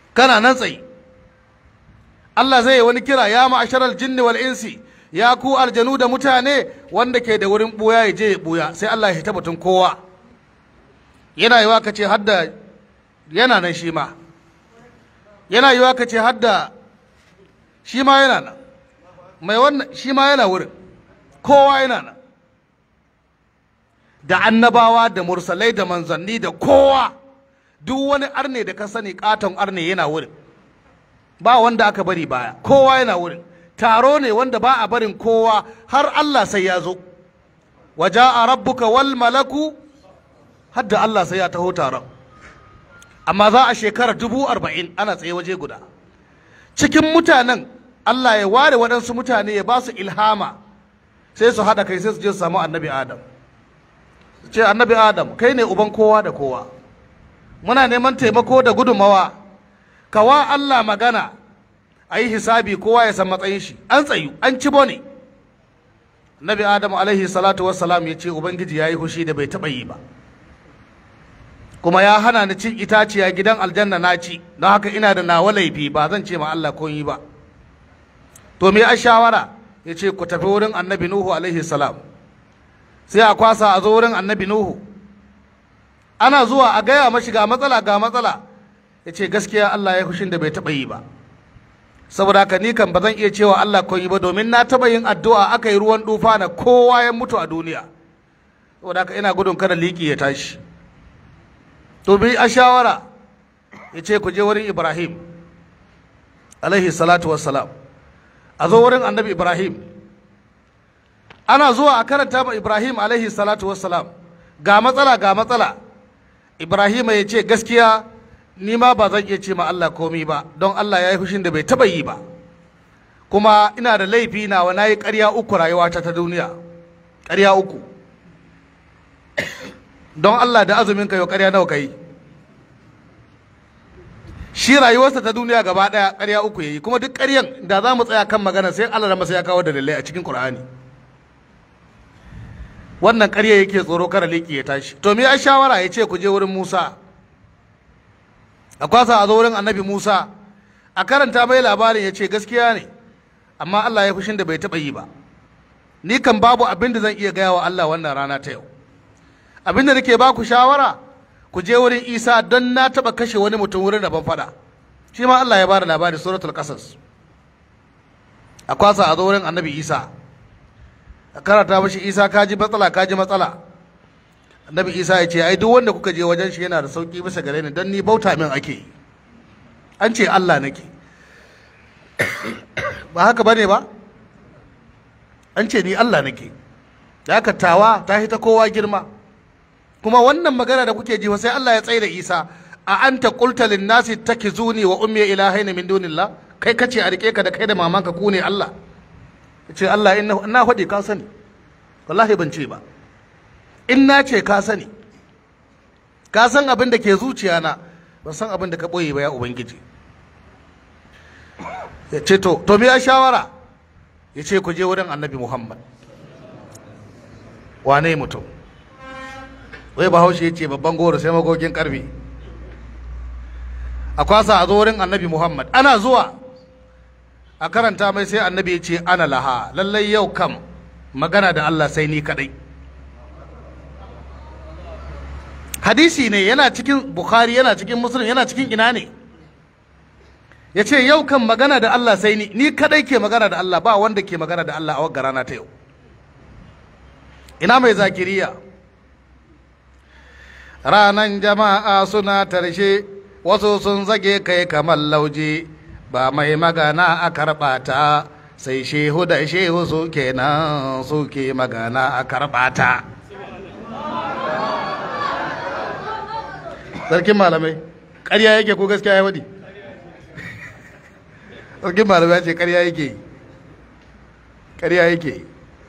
kana nan tsaye Allah zai yi wani kira ya ma'asharal jinni wal insi ya ku aljanu da mutane wanda ke da wurin buya ya je ya buya sai Allah ya tabbatun kowa yana yiwa ka ce hadda yana nan shi ma yana yiwa ka ce hadda shi ma yana nan mai wannan shi ma yana wurin kowa yana nan da annabawa da mursalai da manzanni da kowa duk wani arne da ka sani katon arne yana wurin ba wanda aka bari baya kowa yana wurin taro ne wanda ba a barin kowa har Allah sai ya zo waja a rabbuka wal malaku hadda Allah sai ya taho taron amma za a shekara dubu arba'in ana tsaye waje guda cikin mutanen Allah ya ware waɗansu mutane ya ba su ilhama sai su haɗa kai sai su je su samu annabi adam ce annabi adam kai ne uban kowa da kowa muna neman taimako da gudunmawa kawa Allah magana a yi hisabi kowa ya san matsayin shi an tsayu an ci bone nabi adam alaihi salatu wassalam ya ce ubangiji ya yi hushi da bai taɓa yi ba kuma ya hana ni cin itaciya gidan aljanna na ci don haka ina da nawa laifi ba zan ce ma Allah ko yi ba to me a shawara ya ce ku tafi wurin annabi nuhu alaihi salam sai a kwasa a zo wurin annabi nuhu ana zuwa a gaya mashi ga matsala ga matsala ya ce gaskiya Allah ya hushin da bai taɓa yi ba saboda haka ni kan ba zan iya cewa Allah kun yi ba domin na taɓa yin addu'a aka yi ruwan dufa na kowa ya mutu a duniya saboda haka ina gudun kada liki ya tashi to bi a shawara ya ce ku je wurin Ibrahim alaihi salatu wassalam a zo wurin annabi Ibrahim ana zuwa a karanta ma Ibrahim alaihi salatu wassalam ga matsala ga matsala Ibrahim ya ce gaskiya ni ma ba zan iya ce ma Allah komi ba don Allah ya yi fushin da bai taba yi ba kuma ina da laifi na wa nayi ƙarya uku rayuwata ta duniya ƙarya uku don Allah da azumin ka yau ƙarya nawa kai shi rayuwarsa ta duniya gaba ɗaya ƙarya uku yayi kuma duk ƙaryan da za mu tsaya kan magana sai Allah masa ya kawo dalilai a cikin Qur'ani wannan ƙarya yake tsoro kara liki ya tashi to me ya shawara ya ce ku je wurin Musa a kwasa a zo wurin annabi Musa a karanta mai labarin ya ce gaskiya ne amma Allah ya fushin da bai taɓa yi ba ni kan babu abin da zan iya gaya wa Allah wannan rana ta yau abin da nake ba ku shawara ku je wurin Isa don na taɓa kashe wani mutum wurin da ban faɗa shi ma Allah ya bada labari suratul qasas a kwasa a zo wurin annabi Isa a karanta mashi Isa kaji matsala kaji matsala annabi isa ya ce ai duk wanda kuka je wajen shi yana da sauki bisa gare ni don ni bauta min ake yi an ce allah nake ba haka bane ba an ce ni allah nake da haka tawa ta ta kowa girma kuma wannan magana da kuke ji sai allah ya tsaye da isa a anta qulta lin nasi takizuni wa ummi ilahaina min dunillah kai kace a rike ka da kai da mamanka ku ne allah ce allah ina faɗi ka sani wallahi ban ce ba in na ce ka sani ka san abin da ke zuciya na ban san abin da ka ɓoye ba ya ubangiji ya ce to to me ya shawara ya ce ku je wurin annabi muhammad wane mutum wai bahaushe ya ce babban goro sai magogin karfe a kwasa a zo wurin annabi muhammad ana zuwa a karanta mai sai annabi ya ce ana laha lallai yau kam magana da allah sai ni kadai hadisi ne yana cikin bukhari yana cikin muslim yana cikin ina ne ya ce yau kan magana da allah sai ni ni kadai ke magana da allah ba wanda ke magana da allah a wagga rana ta yau ina mai zakiriya ranan jama'a suna tarshe wasu sun zage kai kamar lauje ba mai magana a karɓa ta sai shehu da shehu su kenan suke magana a karɓa ta sarkin malamai ƙarya yake ko gaskiya ya waɗi sarkin malamai ya ce ƙarya yake ƙarya yake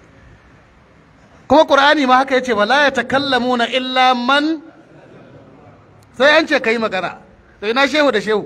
kuma ƙur'ani ma haka ya ce wala ya takallamuna illa man sai an ce ka yi magana to ina shehu da shehu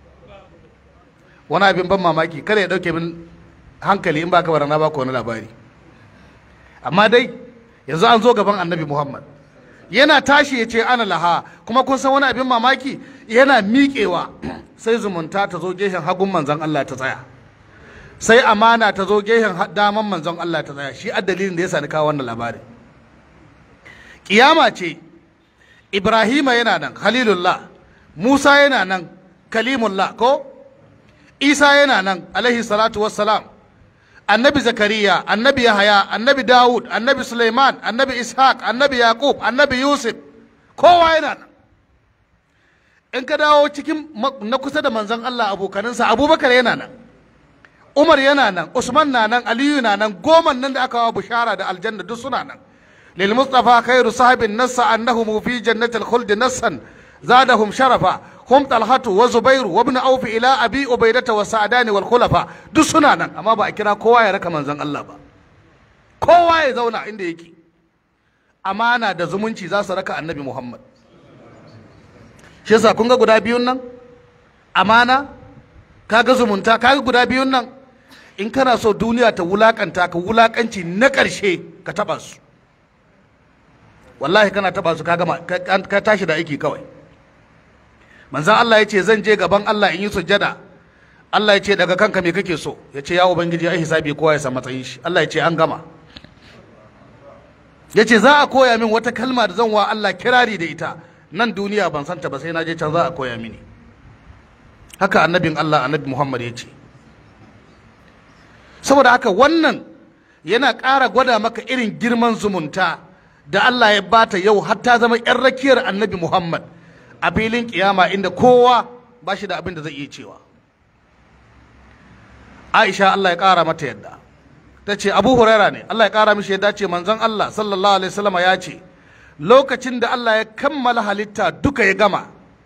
wani abin ban mamaki kada ya ɗauke min hankali in ba ka barana ba wani labari amma dai yanzu an zo gaban annabi muhammad yana tashi ya ce ana laha kuma kun san wani abin mamaki yana miƙewa sai zumunta ta zo gehen hagun manzon Allah ta tsaya sai amana ta zo gehen daman manzon Allah ta tsaya shi a dalilin da ya sani kawo wannan labarin kiyama ce Ibrahima yana nan Khalilullah Musa yana nan Kalimullah ko Isa yana nan alaihi salatu wassalam annabi Zakariya annabi Yahaya annabi Dawud annabi Suleiman annabi Ishaq annabi Yaqub annabi Yusuf kowa yana nan in ka dawo cikin na kusa da manzon Allah abokaninsa Abubakar yana nan Umar yana nan Usman na nan Aliyu na nan goma nan da aka wa bushara da aljanna duk suna nan lil mustafa khairu sahabin nassa annahum fi jannatil khuld nassan zadahum sharafa hum talhatu wa zubairu wa ibn auf ila abi ubaidata wa sa'dani wal khulafa duk suna nan amma ba a kira kowa ya raka manzon Allah ba kowa ya zauna inda yake amana da zumunci za su raka annabi Muhammad shi yasa kun ga guda biyun nan amana kaga zumunta kaga guda biyun nan in kana so duniya ta wulakanta ka wulakanci na ƙarshe ka taba su wallahi kana taba su ka gama ka tashi da aiki kawai manzan Allah ya ce zan je gaban Allah in yi sujjada Allah ya ce daga kanka me kake so ya ce ya ubangiji ai hisabi kowa ya san matsayin shi Allah ya ce an gama ya ce za a koya min wata kalma da zan wa Allah kirari da ita nan duniya ban santa ba sai na je can za a koya mini haka annabin Allah annabi Muhammad ya ce saboda haka wannan yana ƙara gwada maka irin girman zumunta da Allah ya bata yau har ta zama 'yan rakiyar annabi Muhammad a filin kiyama inda kowa ba shi da abin da zai iya cewa Aisha Allah ya ƙara mata yadda ta ce Abu Huraira ne Allah ya ƙara mishi yadda ce manzon Allah sallallahu alaihi wasallam ya ce lokacin da Allah ya kammala halitta duka ya gama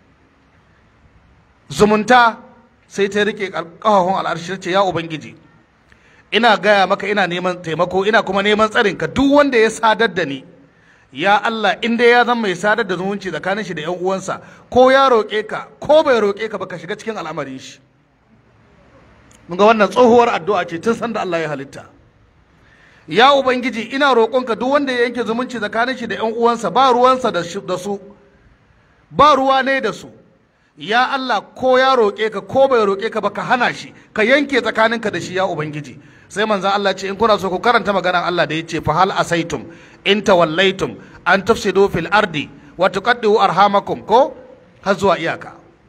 zumunta sai ta rike ƙahahun al'arshi ce ya ubangiji ina gaya maka ina neman taimako ina kuma neman tsarin ka duk wanda ya sadar da ni ya Allah in dai ya zama mai sadar da zumunci tsakanin shi da yan uwansa ko ya roƙe ka ko bai roƙe ka ba ka shiga cikin al'amarin shi mun ga wannan tsohuwar addu'a ce tun sanda Allah ya halitta ya ubangiji ina roƙonka duk wanda ya yanke zumunci tsakanin shi da yan uwansa ba ruwansa da su ba ruwa ne da su ya Allah ko ya roƙe ka ko bai roƙe ka ba ka hana shi ka yanke tsakaninka da shi ya ubangiji sai manzon Allah ce in kuna so ku karanta maganar Allah da yace fa hal asaitum in tawallaitum an tufsidu fil ardi wa tuqaddu arhamakum ko har zuwa iyaka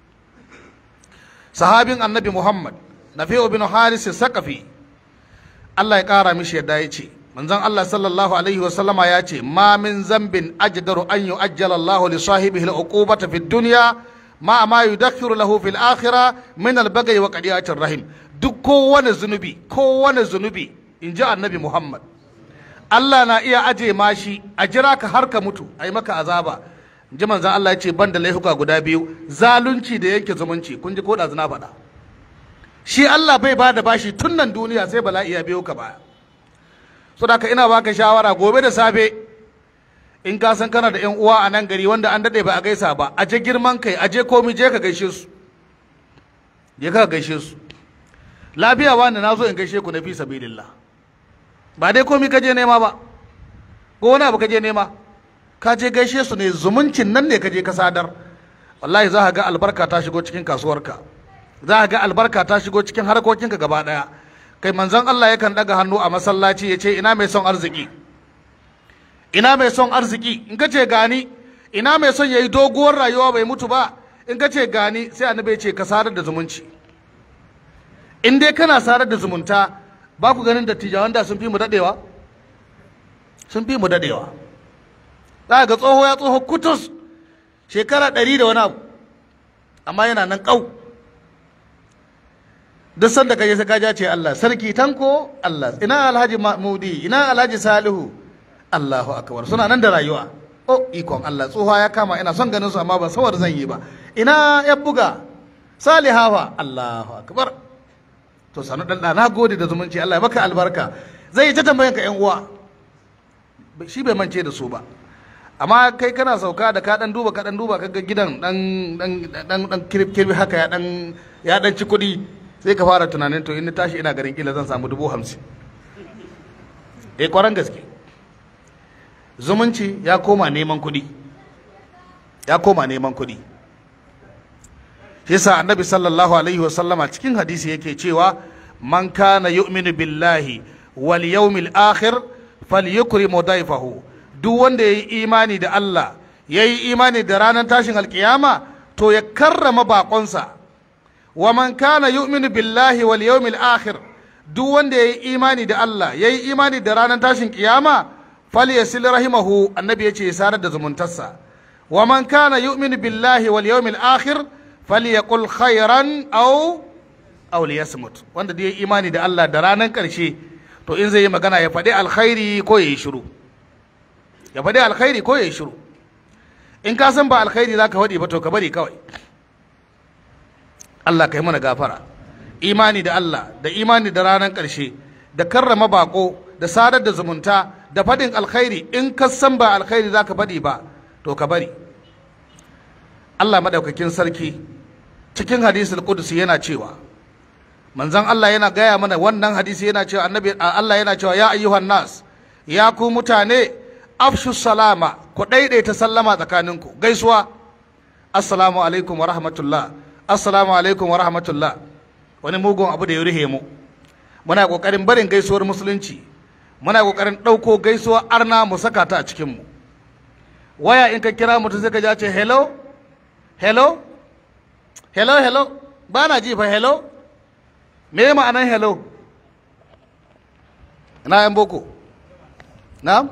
sahabin annabi Muhammad Nafi'u bin Haris Saqafi Allah ya kara mishi yadda yace manzon Allah sallallahu alaihi wa sallama ya ce ma min zambin ajdaru an yu'ajjala Allah li sahibihi al-uqubata fid dunya ma ma yudakhiru lahu fil akhirah min al-baghi wa qadiyatir rahim duk kowane zunubi kowane zunubi in ji annabi Muhammad Allah na iya aje mashi a jira ka har ka mutu a yi maka azaba in ji manzan Allah ya ce ban da laifuka guda biyu zalunci da yanke zumunci kun ji ko da zina faɗa shi Allah bai ba da bashi tun nan duniya sai bala'i ya biyo ka baya so da ka ina baka shawara gobe da safe in ka san kana da yan uwa a nan gari wanda an daɗe ba a gaisa ba a je girman kai a je komi je ka gaishe su je ka gaishe su lafiya wani na zo in gaishe ku na fi sabilillah ba dai komi ka je nema ba ko wani abu ka je nema ka je gaishe su ne zumuncin nan ne ka je ka sadar wallahi za ka ga albarka ta shigo cikin kasuwarka za ka ga albarka ta shigo cikin harkokinka gaba daya kai manzon Allah yakan daga hannu a masallaci ya ce ina mai son arziki ina mai son arziki in ka ce gani ina mai son yayi doguwar rayuwa bai mutu ba in ka ce gani sai annabi ya ce ka sadar da zumunci in dai kana sadar da zumunta ba ku ganin dattijawan da sun fi mu dadewa sun fi mu dadewa za ga tsoho ya tsoho kutus shekara ɗari da wani abu amma yana nan ƙau duk sanda kaje sai ka ce Allah sarki tanko Allah ina alhaji mahmudi ina alhaji salihu Allahu akbar suna nan da rayuwa oh ikon Allah tsoha ya kama ina son ganin su amma ban sawar zan yi ba ina ya buga salihawa Allahu akbar to sanu dan na gode da zumunci Allah ya maka albarka zai ta tambayan ka yan uwa shi bai mance da su ba amma kai kana sauka da ka dan duba ka dan duba kaga gidan dan dan dan dan kirbi kirbi haka ya dan ya dan ci kuɗi sai ka fara tunanin to in na tashi ina garin kila zan samu dubu hamsin eh kwaran gaske zumunci ya koma neman kuɗi ya koma neman kuɗi shi yasa annabi sallallahu alaihi wasallama cikin hadisi yake cewa man kana yu'minu billahi wal yawmil akhir falyukrim dayfahu duk wanda yayi imani da Allah yayi imani da ranar tashin alkiyama to ya karrama bakonsa wa man kana yu'minu billahi wal yawmil akhir duk wanda yayi imani da Allah yayi imani da ranar tashin kiyama falyasil rahimahu annabi yace ya sarar da zumuntarsa wa man kana yu'minu billahi wal yawmil akhir falyaqul khairan aw aw liyasmut wanda da yayi imani da Allah da ranar karshe to in zai yi magana ya faɗi alkhairi ko ya yi shiru ya faɗi alkhairi ko ya yi shiru in ka san ba alkhairi za ka faɗi ba to ka bari kawai Allah ka yi mana gafara imani da Allah da imani da ranar ƙarshe da karrama bako da sadar da zumunta da faɗin alkhairi in ka san ba alkhairi za ka faɗi ba to ka bari Allah maɗaukakin sarki cikin hadisul qudusi yana cewa manzon Allah yana gaya mana wannan hadisi yana cewa annabi Allah yana cewa ya ayyuhan nas ya ku mutane afshu salama ku daidaita sallama tsakaninku gaisuwa assalamu alaikum wa rahmatullah assalamu alaikum wa rahmatullah wani mugun abu da ya rihe mu muna kokarin barin gaisuwar musulunci muna kokarin ɗauko gaisuwar arna mu saka ta a cikin mu waya in ka kira mutum sai ka ji ce hello hello hello hello ba na ji fa hello me ma'anan hello ina yan boko na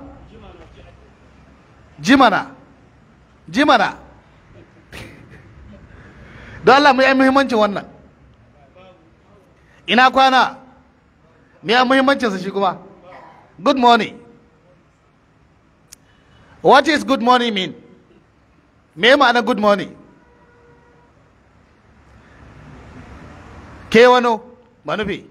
jimana jimana don Allah mai muhimmancin wannan ina kwana me ya muhimmancinsa shi kuma good morning what is good morning mean me ma'ana good morning ke wano manufi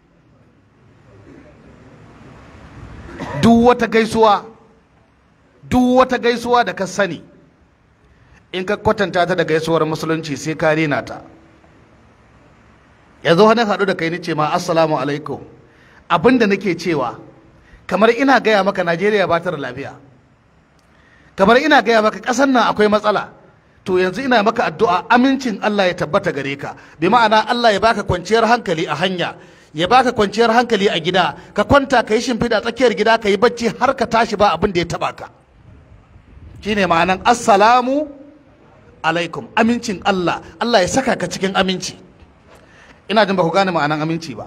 duk wata gaisuwa duk wata gaisuwa da ka sani in ka kwatanta ta da gaisuwar musulunci sai ka rena ta yanzu wani haɗu da kai ni ce ma assalamu alaikum abinda nake cewa kamar ina gaya maka najeriya ba ta da lafiya kamar ina gaya maka ƙasar nan akwai matsala to yanzu ina maka addu'a amincin Allah ya tabbata gare ka bi ma'ana Allah ya baka kwanciyar hankali a hanya ya baka kwanciyar hankali a gida ka kwanta ka yi shimfiɗa tsakiyar gida ka yi bacci har ka tashi ba abin da ya taba ka shine ma'anan assalamu alaikum amincin Allah Allah ya saka ka cikin aminci ina jin ba ku gane ma'anan aminci ba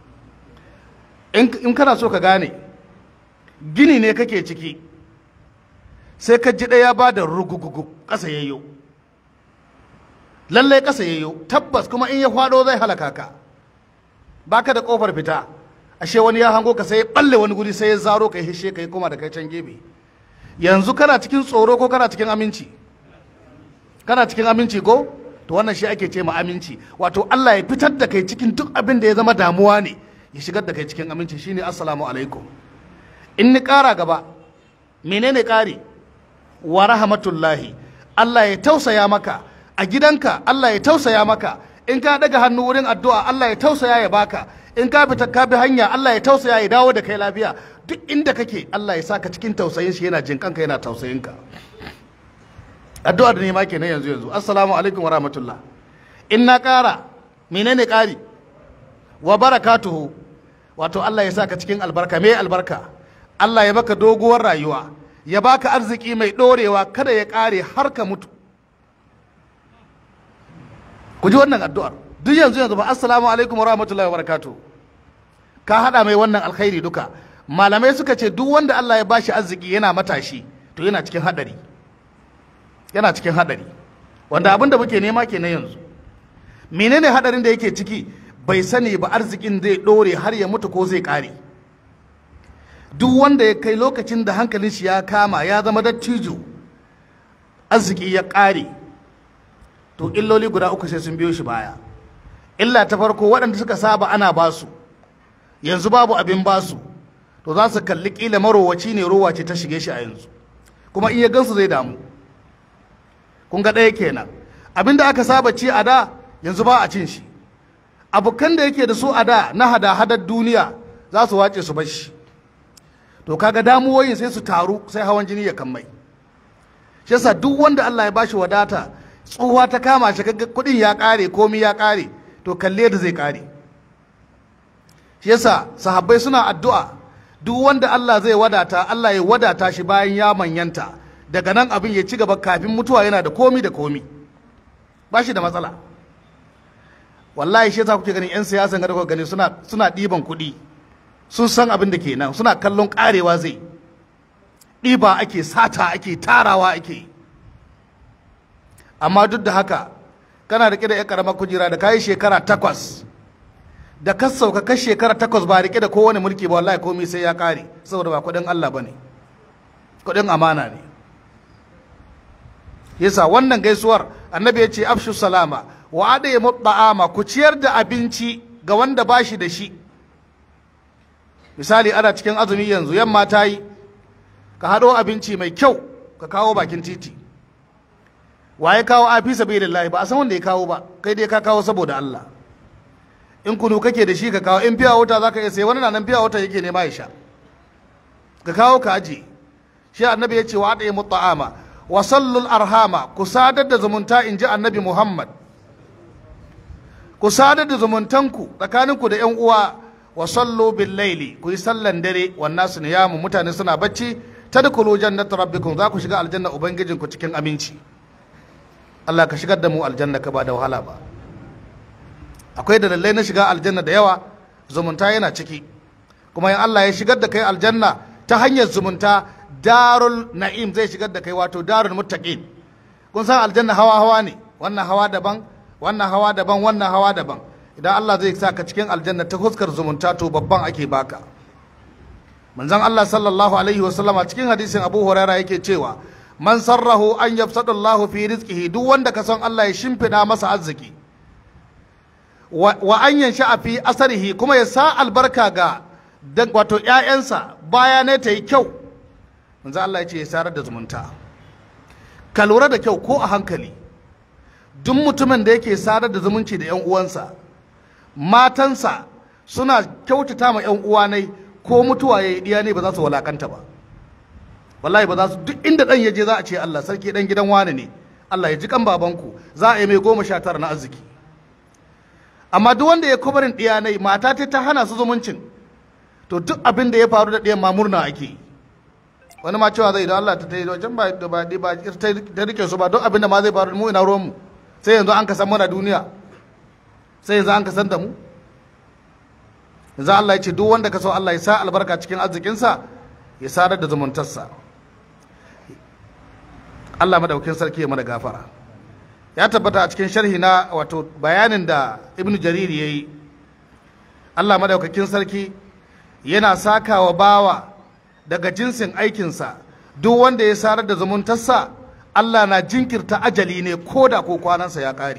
in kana so ka gane gini ne kake ciki sai ka ji ɗaya ba da rugugugu ƙasa yayyo lallai ƙasa yayyo tabbas kuma in ya faɗo zai halaka ka baka da ƙofar fita ashe wani ya hango ka sai ya ɓalle wani guri sai ya zaro ka hishe ka yi koma da kai can gefe yanzu kana cikin tsoro ko kana cikin aminci kana cikin aminci ko to wannan shi ake ce ma aminci wato Allah ya fitar da kai cikin duk abin da ya zama damuwa ne ya shigar da kai cikin aminci shine assalamu alaikum in ni ƙara gaba menene ƙari wa rahmatullahi Allah ya tausaya maka a gidanka Allah ya tausaya maka in ka daga hannu wurin addu'a Allah ya tausaya ya baka in ka fita ka bi hanya Allah ya tausaya ya dawo da kai lafiya duk inda kake Allah ya saka cikin tausayin shi yana jin kanka yana tausayin ka addu'a da nema kenan yanzu yanzu assalamu alaikum wa rahmatullah in na ƙara menene ƙari wa barakatuhu wato Allah ya saka cikin albarka me albarka Allah ya baka doguwar rayuwa ya baka arziki mai ɗorewa kada ya ƙare har ka mutu ku ji wannan addu'ar duk yanzu yanzu ba assalamu alaikum wa rahmatullahi wa barakatuh ka hada mai wannan alkhairi duka malamai suka ce duk wanda Allah ya bashi arziki yana matashi to yana cikin hadari yana cikin hadari wanda abin da muke nema kenan yanzu menene hadarin da yake ciki bai sani ba arzikin zai dore har ya mutu ko zai kare duk wanda ya kai lokacin da hankalin shi ya kama ya zama dattijo arziki ya kare to illoli guda uku sai sun biyo shi baya illa ta farko waɗanda suka saba ana basu yanzu babu abin basu to za su kalli kila marowaci ne rowa ce ta shige shi a yanzu kuma in ya gansu zai damu kun ga ɗaya kenan abin da aka saba ci a da yanzu ba a cin shi abokan da yake da su a da na hada-hadar duniya za su wace su bar shi to kaga damuwoyin sai su taru sai hawan jini ya kammai shi yasa duk wanda Allah ya bashi wadata tsohuwa ta kama shi kaga kuɗin ya ƙare komi ya ƙare to kalle da zai ƙare shi yasa sahabbai suna addu'a duk wanda Allah zai wadata Allah ya wadata shi bayan ya manyanta daga nan abin ya ci gaba kafin mutuwa yana da komi da komi ba shi da matsala wallahi shi yasa kuke ganin 'yan siyasan ga da kuka gani suna suna ɗiban kuɗi sun san abin da ke nan suna kallon ƙarewa zai ɗiba ake sata ake tarawa ake amma duk da haka kana riƙe da 'yan ƙaramar kujera da kayi shekara takwas da ka sauka ka shekara takwas ba riƙe da kowane mulki ba wallahi komai sai ya ƙare saboda ba kuɗin Allah ba ne kuɗin amana ne yasa wannan gaisuwar annabi ya ce afshu salama wa adaye mutta'ama ku ciyar da abinci ga wanda ba shi da shi misali ana cikin azumi yanzu yamma ta yi ka haɗo abinci mai kyau ka kawo bakin titi waye kawo a fi sabilillahi ba a san wanda ya kawo ba kai dai ka kawo saboda Allah in kunu kake da shi ka kawo in fiya wuta zaka iya sai wani na nan fiya wuta yake nema ya sha ka kawo ka aje shi annabi ya ce wa adaye mutta'ama wa sallul arhama ku sadar da zumunta in ji annabi Muhammad ku sadar da zumuntanku tsakaninku da 'yan uwa wa sallu bil laili ku yi sallan dare wannan su niyamu mutane suna bacci tadkhulu jannat rabbikum za ku shiga aljanna ubangijinku cikin aminci Allah ka shigar da mu aljanna ka ba da wahala ba akwai dalilai na shiga aljanna da yawa zumunta yana ciki kuma in Allah ya shigar da kai aljanna ta hanyar zumunta darul na'im zai shigar da kai wato darul muttaqin kun san aljanna hawa hawa ne wannan hawa daban wannan hawa daban wannan hawa daban idan Allah zai sa ka cikin aljanna ta huskar zumunta to babban ake baka manzon Allah sallallahu alaihi wa sallama cikin hadisin Abu Huraira yake cewa man sarrahu an yafsada Allah fi rizqihi duk wanda ka san Allah ya shimfida masa arziki wa an yansha fi asarihi kuma ya sa albarka ga wato ƴaƴansa baya ne ta yi kyau manzon Allah ya ce ya sarar da zumunta ka lura da kyau ko a hankali duk mutumin da yake sadar da zumunci da 'yan uwansa matansa suna kyautata ma 'yan uwanai ko mutuwa ya yi diya ne ba za su walakanta ba wallahi ba za su duk inda dan yaje za a ce Allah sarki dan gidan wani ne Allah ya ji kan babanku za a yi mai goma sha tara na arziki amma duk wanda ya kubarin diyanai mata ta ta hana su zumuncin to duk abin da ya faru da ɗiyan ma murna ake yi wani ma cewa zai da Allah ta tayi wajen ba da ba ba ta rike su ba duk abin da ma zai faru mu ina ruwan mu sai yanzu an ka san mana duniya sai yanzu an ka san da mu yanzu Allah ya ce duk wanda ka so Allah ya sa albarka cikin arzikinsa ya sadar da zumuntarsa Allah madaukin sarki ya mana gafara ya tabbata a cikin sharhi na wato bayanin da Ibn Jarir yayi Allah madaukakin sarki yana sakawa bawa daga jinsin aikinsa duk wanda ya sarar da zumuntarsa Allah na jinkirta ajali ne ko da ko kwanansa ya ƙare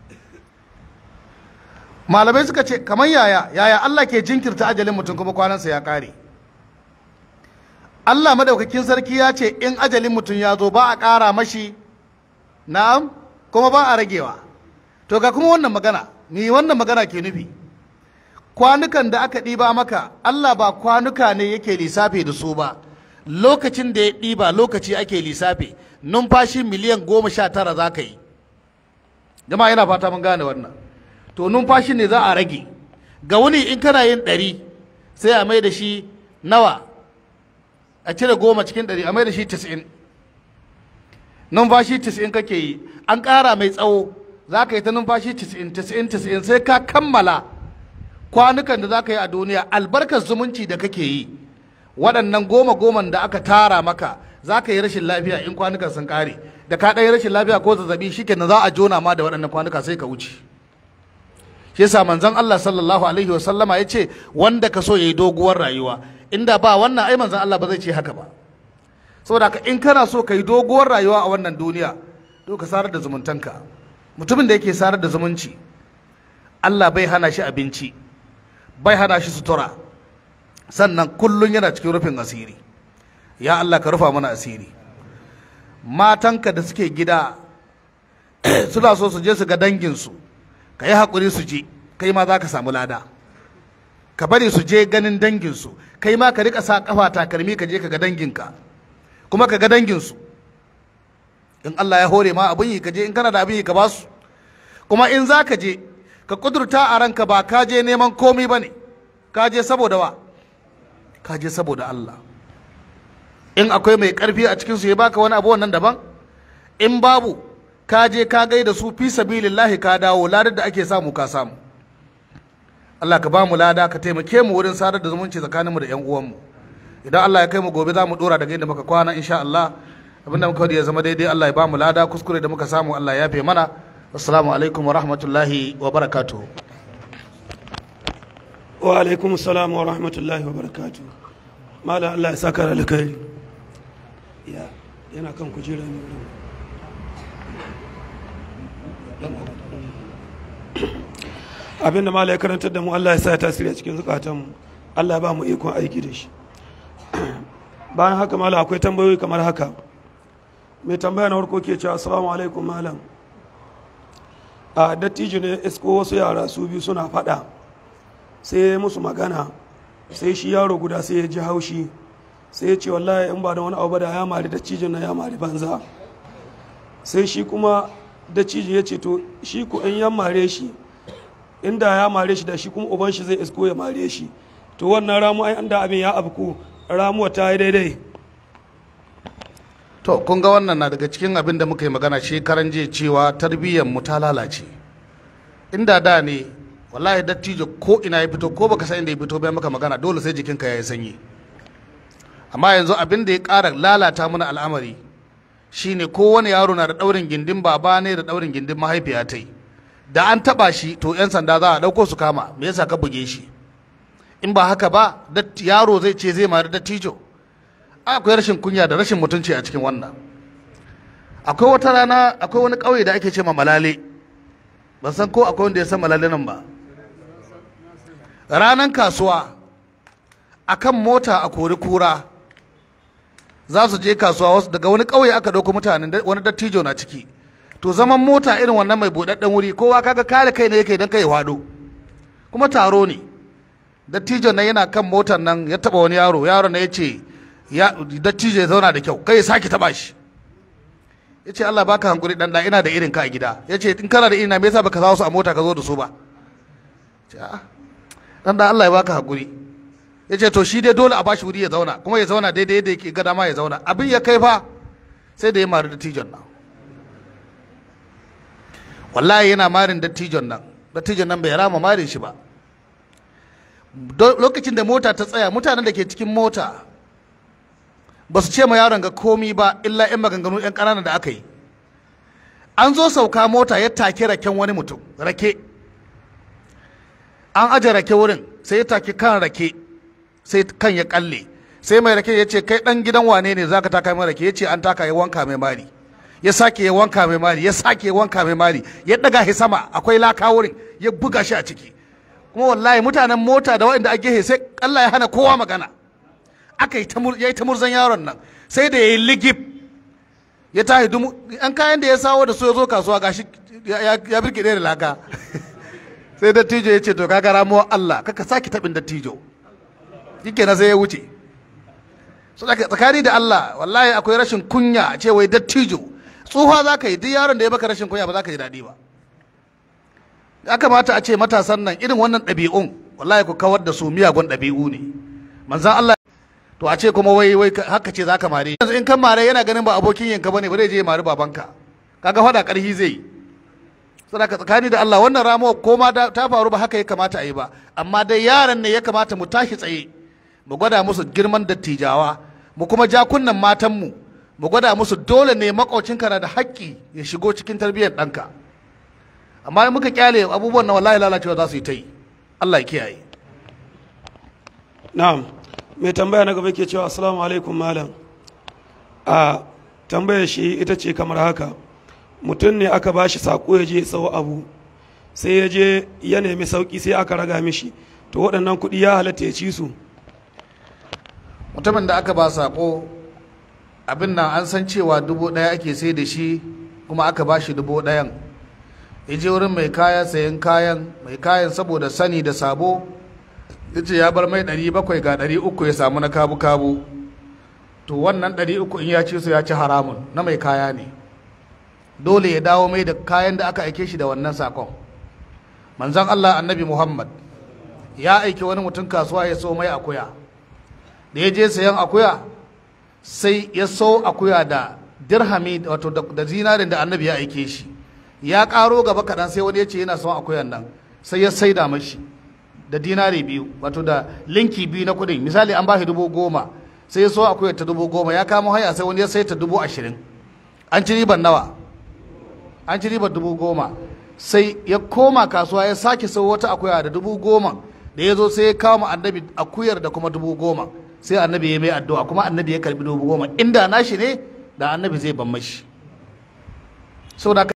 malamai suka ce kamar yaya yaya Allah ke jinkirta ajalin mutum kuma kwanansa ya ƙare Allah madaukakin sarki ya ce in ajalin mutum ya zo ba a ƙara mashi na'am kuma ba a ragewa to ga kuma wannan magana ni wannan magana ke nufi kwanukan da aka ɗiba maka Allah ba kwanuka ne yake lissafi da su ba lokacin da ya ɗiba lokaci ake lissafi numfashi miliyan goma sha tara za ka yi jama'a yana fata mun gane wannan to numfashi ne za a rage ga wuni in kana yin ɗari sai a mai da shi nawa a cire goma cikin ɗari a mai da shi tis'in numfashi tis'in kake yi an ƙara mai tsawo za ka yi ta numfashi tis'in tis'in tis'in sai ka kammala kwanukan da za ka yi a duniya albarkar zumunci da kake yi waɗannan goma goman da aka tara maka za ka yi rashin lafiya in kwanukan sun ƙare da ka ɗaya rashin lafiya ko zazzabi shikenan za a jona ma da waɗannan kwanuka sai ka wuce shi yasa manzon Allah sallallahu alaihi wa sallama ya ce wanda ka so yayi doguwar rayuwa inda ba wannan ai manzon Allah ba zai ce haka ba saboda haka in kana so ka yi doguwar rayuwa a wannan duniya to ka sarar da zumuntanka mutumin da yake sarar da zumunci Allah bai hana shi abinci bai hana shi sutura sannan kullum yana cikin rufin asiri ya Allah ka rufa mana asiri matanka da suke gida suna so su je su ga danginsu ka yi haƙuri su je kai ma za ka samu lada ka bari su je ganin danginsu kai ma ka rika sa kafa takalmi ka je ka ga danginka kuma ka ga danginsu in Allah ya hore ma abin yi ka je in kana da abin yi ka ba su kuma in za ka je ka kudurta a ranka ba ka je neman komi ba ne ka je saboda wa ka je saboda Allah in akwai mai karfi a cikinsu ya baka wani abu wannan daban in babu ka je ka gaida su fi sabilillahi ka dawo ladar da ake samu ka samu Allah ka ba mu lada ka taimake mu wurin sadar da zumunci tsakaninmu da yan uwanmu idan Allah ya kai mu gobe za mu dora daga inda muka kwana insha Allah abinda muka wadi ya zama daidai Allah ya ba mu lada kuskure da muka samu Allah ya yafe mana assalamu alaikum wa rahmatullahi wa barakatuh wa alaikum salam wa rahmatullahi wa barakatu mala Allah ya saka da alkhairi ya yana kan kujera ne wurin abinda mala ya karantar da mu Allah ya sa ya tasiri a cikin zukatanmu Allah ya ba mu ikon aiki da shi bayan haka mala akwai tambayoyi kamar haka mai tambaya na farko ke cewa assalamu alaikum malam a dattijo ne isko wasu yara su biyu suna fada sai ya musu magana sai shi yaro guda sai ya ji haushi sai ya ce wallahi in ba da wani abu ba da ya mari dattijon na ya mari banza sai shi kuma dattijo ya ce to shi ku in ya mare shi inda ya mare shi da shi kuma uban shi zai isko ya mare shi to wannan ramu ai da abin ya abku ramuwa ta yi daidai to kun ga wannan na daga cikin abin da muka yi magana shekaran jiya cewa tarbiyyar mu ta lalace inda da ne wallahi dattijo ko ina ya fito ko baka san inda ya fito bai maka magana dole sai jikinka ya yi sanyi amma yanzu abin da ya ƙara lalata mana al'amari shine kowane yaro na da ɗaurin gindin baba ne da ɗaurin gindin mahaifiya ta yi da an taɓa shi to 'yan sanda za a ɗauko su kama me yasa ka buge shi in ba haka ba yaro zai ce zai mari dattijo akwai rashin kunya da rashin mutunci a cikin wannan akwai wata rana akwai wani ƙauye da ake ce ma malale ban san ko akwai wanda ya san malale nan ba ranan kasuwa akan mota a kori kura za su je kasuwa wasu daga wani ƙauye aka ɗauko mutanen wani dattijo na ciki to zaman mota irin wannan mai buɗaɗɗen wuri kowa kaga kare kai ne yake don kai hwado kuma taro ne dattijon nan yana kan motar nan ya taɓa wani yaro yaron na ya ce dattijo ya zauna da kyau kai ya sake taɓa shi ya ce Allah baka hankuri dan da ina da irin ka a gida ya ce in kana da irin na me yasa baka sa su a mota ka zo da su ba dan da Allah ya baka hankuri ya ce to shi dai dole a bashi wuri ya zauna kuma ya zauna daidai yadda yake gada ma ya zauna abin ya kai fa sai da ya mari dattijon nan wallahi yana marin dattijon nan dattijon nan bai rama marin shi ba lokacin da mota ta tsaya mutanen da ke cikin mota ba su ce ma yaron ga komi ba illa 'yan maganganu 'yan ƙananan da aka yi an zo sauka mota ya take raken wani mutum rake an aje rake wurin sai ya take kan rake sai kan ya kalle sai mai rake ya ce kai dan gidan wane ne zaka taka mai rake ya ce an taka ya wanka mai mari ya sake ya wanka mai mari ya sake ya wanka mai mari ya daga shi sama akwai laka wurin ya buga shi a ciki kuma wallahi mutanen mota da waɗanda a gehe sai Allah ya hana kowa magana aka yi ta murzan yaron nan sai da ya yi ligib ya tahi dumu an kayan da ya sawo da su ya zo kasuwa gashi ya birkiɗe da laka sai dattijo ya ce to kaga ramuwar Allah kaka sake taɓin dattijo yake na sai ya wuce so tsakani da Allah wallahi akwai rashin kunya a ce wai dattijo tsufa za ka yi duk yaron da ya baka rashin kunya ba za ka ji daɗi ba ya kamata a ce matasan nan irin wannan ɗabi'un wallahi ku kawar da su miyagun ɗabi'u ne manzan Allah to a ce kuma wai wai haka ce zaka mare yanzu in kan mare yana ganin ba abokin yanka bane ba zai je ya mari babanka kaga fada karhi zai sadaka tsakani da Allah wannan ramuwa ko ma ta faru ba haka ya kamata a yi ba amma dai yaran ne ya kamata mu tashi tsaye mu gwada musu girman dattijawa mu kuma ja kunnan matan mu mu gwada musu dole ne makaucinka na da haƙƙi ya shigo cikin tarbiyyar ɗanka amma in muka kyale abubuwan na wallahi lalacewa za su yi ta yi Allah ya kiyaye na'am mai tambaya na gaba ke cewa assalamu alaikum malam a tambayar shi ita ce kamar haka mutum ne aka ba shi saƙo ya je sau abu sai ya je ya nemi sauƙi sai aka raga mishi to waɗannan kuɗi ya halatta ya ci su mutumin da aka ba saƙo abin nan an san cewa dubu ɗaya ake sai da shi kuma aka ba shi dubu ɗayan ya je wurin mai kaya sayan kayan mai kayan saboda sani da sabo ya ce ya bar mai ɗari bakwai ga ɗari uku ya samu na kabu kabu to wannan ɗari uku in ya ci su ya ci haramun na mai kaya ne dole ya dawo mai da kayan da aka aike shi da wannan sakon manzon Allah annabi Muhammad ya aiki wani mutum kasuwa ya so mai akuya da ya je sayan akuya sai ya so akuya da dirhami wato da zinarin da annabi ya aike shi ya karo gaba kaɗan sai wani ya ce yana son akuyan nan sai ya saida mashi da dinari biyu wato da linki biyu na kuɗin misali an ba shi dubu goma sai ya so akuyar ta dubu goma ya kamo haya sai wani ya sai ta dubu ashirin an ci riban nawa an ci ribar dubu goma sai ya koma kasuwa ya sake sau wata akuya da dubu goma da ya zo sai ya kawo annabi akuyar da kuma dubu goma sai annabi ya mai addu'a kuma annabi ya karbi dubu goma inda nashi ne da annabi zai ban mashi saboda